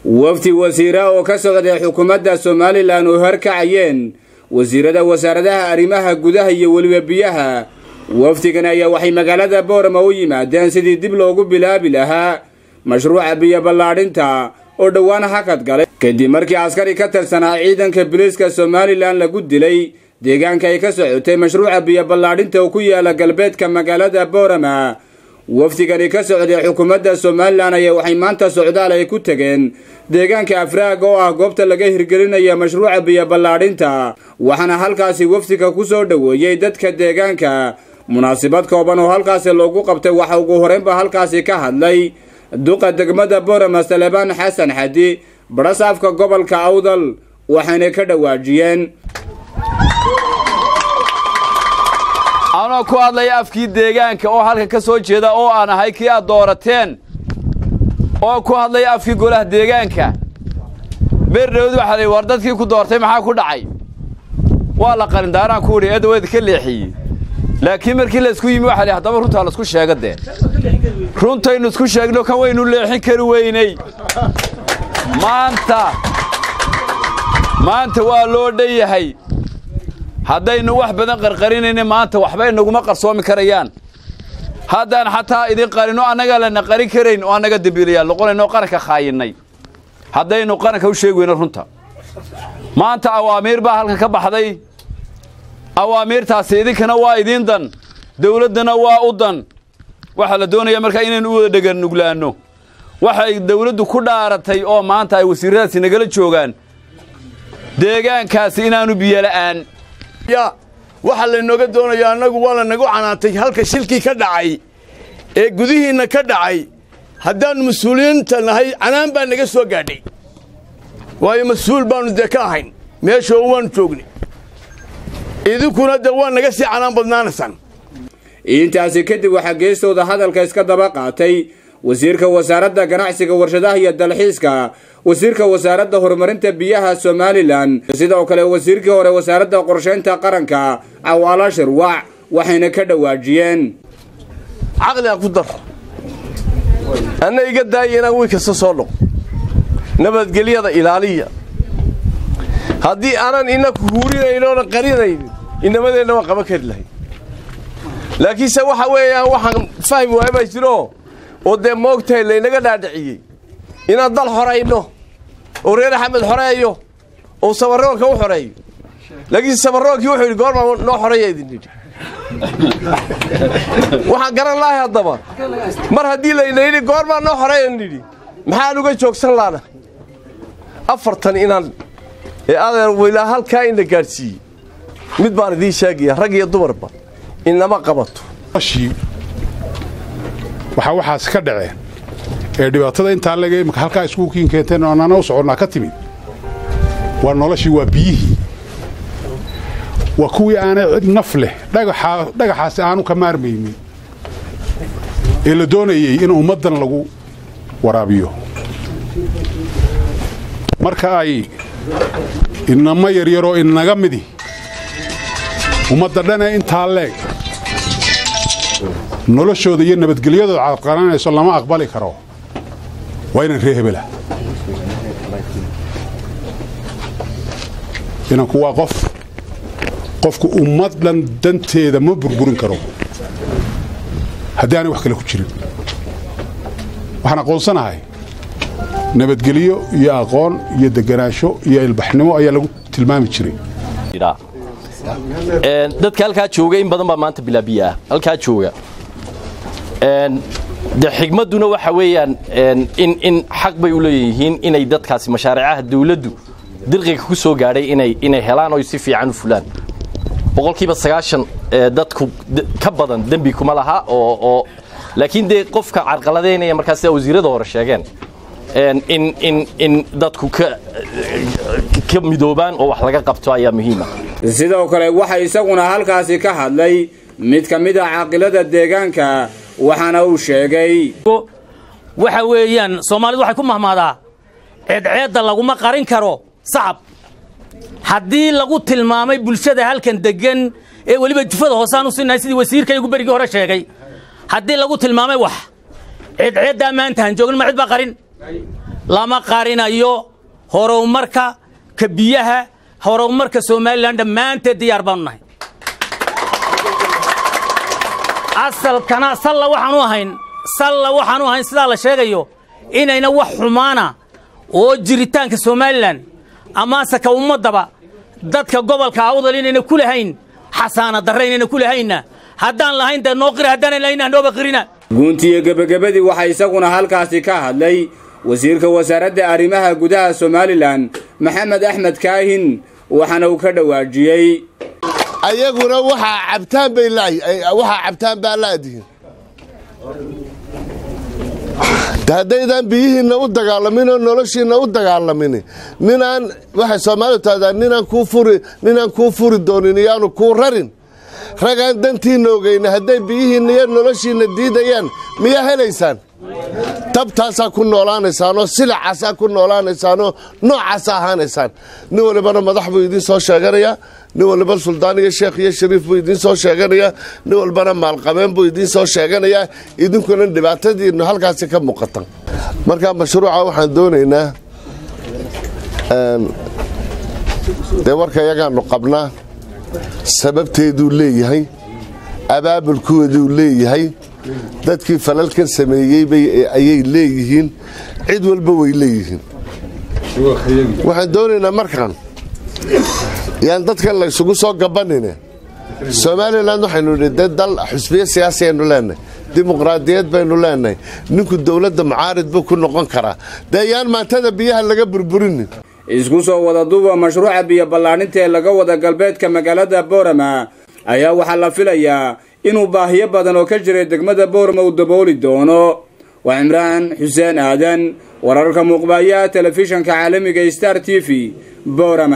wafdi wasiira oo ka socday xukuumadda somalilan oo horkacayeen wasiirada wasaaradaha arrimaha gudaha iyo weliba biyaha wafdigan ayaa waxay magaalada boorama u yimaadeen sidii dib loogu bilaabi lahaa mashruuca biyo ballaadhinta oo dhowaan hakad galay kadib markii askari ka tirsanaa ciidanka biliiska somalilan lagu dilay deegaanka ay ka socotay mashruuca biyo ballaadhinta oo ku yaala galbeedka magaalada boorama wafdigani ka socday xukuumadda somalilan ayaa waxay maanta socdaal ay ku tegeen deegaanka afraag oo ah goobta laga hirgelinaya mashruuca biyo ballaadhinta waxaana halkaasi wafdiga ku soo dhoweeyey dadka deegaanka munaasabad kooban oo halkaasi loogu qabtay waxa ugu horeynba halkaasi ka hadlay duqa degmada boorama salebaan xasan xadi barasaafka gobolka awdal waxayna ka dhawaajiyeen anoo ku hadlaya afkii deegaanka oo halka ka soo jeeda oo aan ahay kii aad doorateen oo ku hadlaya afkii golaha deegaanka beerdhawd waxaa la war dadkii ku doortay maxaa ku dhacay waa la qalindaaraan ku idhi eedaweeda ka leexiyey laakiin markii laysku yimi waxa la haddaba runtaa laisku sheega dee runtaynu isku sheegno kan waynu leexin kari weynay maanta maanta waa loo dhan yahay haddaynu wax badan qarqarinayna maanta waxba inaguma qarsoomi karayaan haddaan xataa idin qarino annagaa lana qarin karayn oo annaga dembiilayaal noqonayno qaranka khaayinnay haddaynu qaranka u sheegi weyno runta maanta awaamiir baa halkan ka baxday awaamiirtaasi idinkana waa idiin dan dawladdana waa u dan waxaa la doonayaa markaa inaynu u wada dheganuglaanno waxay dawladdu ku dhaaratay oo maanta ay wasiiradaasi nagala joogaan deegaankaasi inaanu biyola'aan waxaa laynooga doonayaa annagu waa lanagu canaantay halka shilkii ka dhacay ee gudihiinna ka dhacay haddaannu mas-uuliyiinta nahay canaan baa naga soo gaadhay waayo mas-uul baannu dee ka ahayn meeshoo waannu joognay idinkuna dee waa naga sii canaan badnaanaysaan intaasi kadib waxaa geestooda hadalka iska daba qaatay wasiirka wasaaradda ganacsiga warshadaha iyo dalxiiska wasiirka wasaaradda horumarinta biyaha somalilan sidoo kale wasiirkii hore wasaaradda qorshaynta qaranka cawaala shirwac waxayna ka dhawaajiyeen caqliga ku dar anna iga daaya inaan wiy kasta soo dhoq nabadgelyada ilaaliya haddii aanan inaku huurinaynoona qarinaynin inamadeenna waan qaban kari lahayn laakiinse waxa weeyaan waxaan fahmi waaya baa jiro oo dee moogtahay laynaga dhaadhiciyey inaan dal xorayno oo reer axmed xoreeyo oo sabarroonka u xoreeyo laakiinse sabarroonkii wuxuu yidhi goormaa noo xoreeya idin yidhi waxaan garan lahay haddaba mar haddii layna yidhi goormaa noo xoreeyan yidhi maxaan uga joogsan laana afartan inaan ee adeer waylaa halkaa in la gaadhsiiyey mid baan idiin sheegaya rag iyo dumarba inama qabato waxaa waxaas ka dhaceen ee dhibaatada intaa lega imika halkaa iskuulkiin keenteen oo annana u soconnaa ka timid waa noloshii waa biyihii waa kuwii aanay cid naf leh dhagaxaasi aanu ka maarmaynin ee la doonayey in ummaddan lagu waraabiyo marka ay inamo yaryaroo inaga midi ummadda dhanee intaa leeg noloshooda iyo nabadgelyadooda cadqalanayso lama aqbali karo waa inaan ree hebela inanku waa qof qofku ummaddan danteeda ma burburin karo haddii aanay wax kale ku jirin waxaan aqoonsanahay nabadgelyo iyo aqoon iyo deganaansho iyo ilbaxnimo ayaa lagu tilmaami jiray dadka halkaa jooga in badan baa maanta bilaabiya ah halkaa jooga de xigmadduna waxa weeyaan in in xaq bay u leeyihiin inay dadkaasi mashaariicaha dawladdu dirqiga ku soo gaadhay inay inay helaan oo si fiican u fulaan boqolkiiba sagaashan dadku ka badan dembi kuma laha oo oo laakiin dee qofka carqaladeynaya markaa sida wasiirada hore sheegeen in in in dadku ka ka midoobaan oo wax laga qabto ayaa muhiima sidoo kale waxa isaguna halkaasi ka hadlay mid ka mid ah caaqilada deegaanka waxaana uu sheegay waxa weeyaan soomaalidu waxay ku mahmaadaa ceedceedda laguma qarin karo sacab haddii lagu tilmaamay bulshada halkan deggan ee weliba jufada hoosaan u sinnahay sidii wasiirkaygu berigii hore sheegay haddii lagu tilmaamay wax ceedceeddaa maanta han joogin ma cid baa qarin lama qarinayo horumarka ka biyaha horumarka somalilan dhammaanteed diyaar baanu nahay asalkana salla waxaanu ahayn salla waxaanu ahayn sidaa la sheegayo inayna wax xumaana oo jiritaanka somalilan amaase ka ummaddaba dadka gobolka awdal inayna ku lahayn xasaana darre inayna ku lahaynna haddaan lahayn dee noo qira haddaanan lahayn nooba qirina guuntiiyo gebagabadii waxaa isaguna halkaasi ka hadlay wasiirka wasaaradda arrimaha gudaha somalilan maxamed axmed kaahin waxaana uu ka dhawaajiyey ayaguna waxaa cabtaan bay waxaa cabtaan baa laadihin haddaydan biyihiinna u dagaalamin oo noloshiinna u dagaalamin ninaan waxay soomaalidu tahdaa ninaan kuu furi ninaan kuu furi doonin iyaanu kuu rarin ragaan dantiinna ogeyna hadday biyihiinna iyo noloshiinna diidayaan miyaa helaysaan tabtaasaa ku noolaanaysaanoo silacaasaa ku noolaanaysaanoo noocaasa ahaanaysaan nin walibana madax buu idiin soo sheeganayaa nin walba suldaan iyo sheekh iyo shariif buu idiin soo sheeganayaa nin walbana maalqabeen buu idiin soo sheeganayaa idinkuna dhibaatadiinnu halkaasi ka muuqata marka mashruuca waxaan doonaynaa dee warka yagaanu qabnaa sababteeduu leeyahay abaabulkooduu leeyahay dadkii falalkan sameeyey ayay leeyihiin cid walba way leeyihiin waxaan doonaynaa markaan yaan dadkan laysugu soo gabanine somalilan waxaynu idhi dee dal xusbiyo siyaasi aynu leenahay dimuqraadiyad baynu leenahay ninku dowladda mucaarid buu ku noqon karaa dee yaan maantada biyaha laga burburinin isku soo wada duuba mashruuca biyo ballaadhinta ee laga wada galbeedka magaalada boorama ayaa waxaa la filayaa inuu baahiyo badan oo ka jiray degmada boorama uu dabooli doono waa cimraan xuseen aadan wararka muuqbaaya telefishanka caalamiga star t v boorama